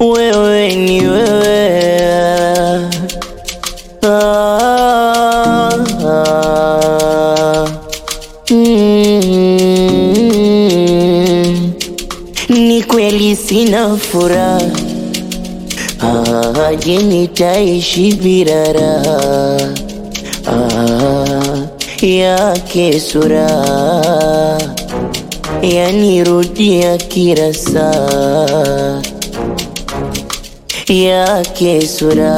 wewe ni wewe ah, ah, mm, ni kweli sina furaha ah, je nitaishi bila raha ah, yake sura yanirudia kila saa yake sura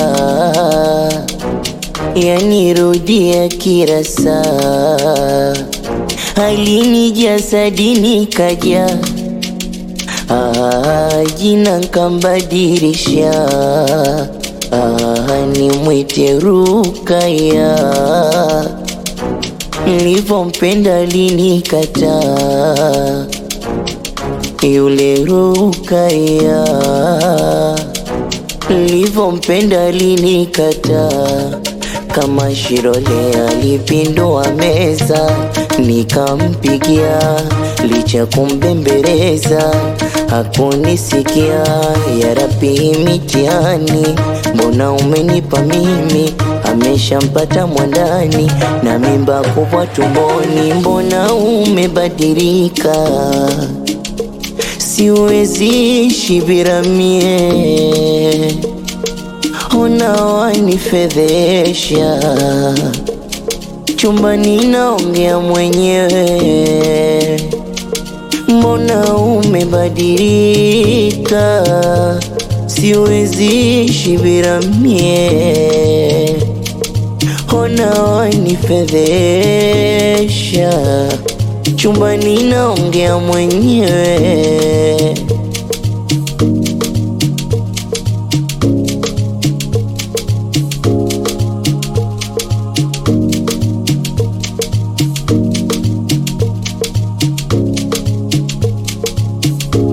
yanirudia kila saa halini jasadini kaja ah, jina nkambadirisha ah, nimwite Rukaya nilivyompenda linikataa yule Rukaya nilivyompenda linikataa kama Shirole alipindua meza nikampigia licha kumbembeleza hakunisikia ya Rabbi mitihani mbona umenipa mimi ameshampata mwandani na mimba kubwa tumboni mbona umebadilika siwezi shibira mie ona wanifedhesha chumbani naongea mwenyewe mbona umebadilika siwezi shibira mie ona wanifedhesha chumbani naongea mwenyewe